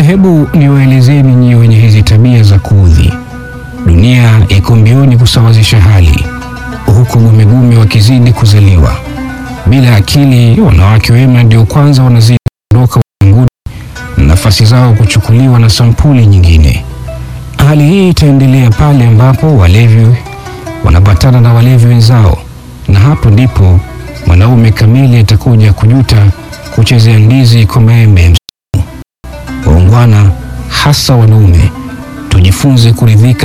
hebu niwaelezeni nyie wenye hizi tabia za kuudhi. Dunia iko mbioni kusawazisha hali, huku gumegume wakizidi kuzaliwa. Bila akili, wanawake wema ndio kwanza wanazidi kuondoka ulimwenguni na nafasi zao kuchukuliwa na sampuli nyingine. Hali hii itaendelea pale ambapo walevi wanapatana na walevi wenzao, na hapo ndipo mwanaume kamili atakuja kujuta kuchezea ndizi kwa maembe ya msimu. Waungwana, hasa wanaume, tujifunze kuridhika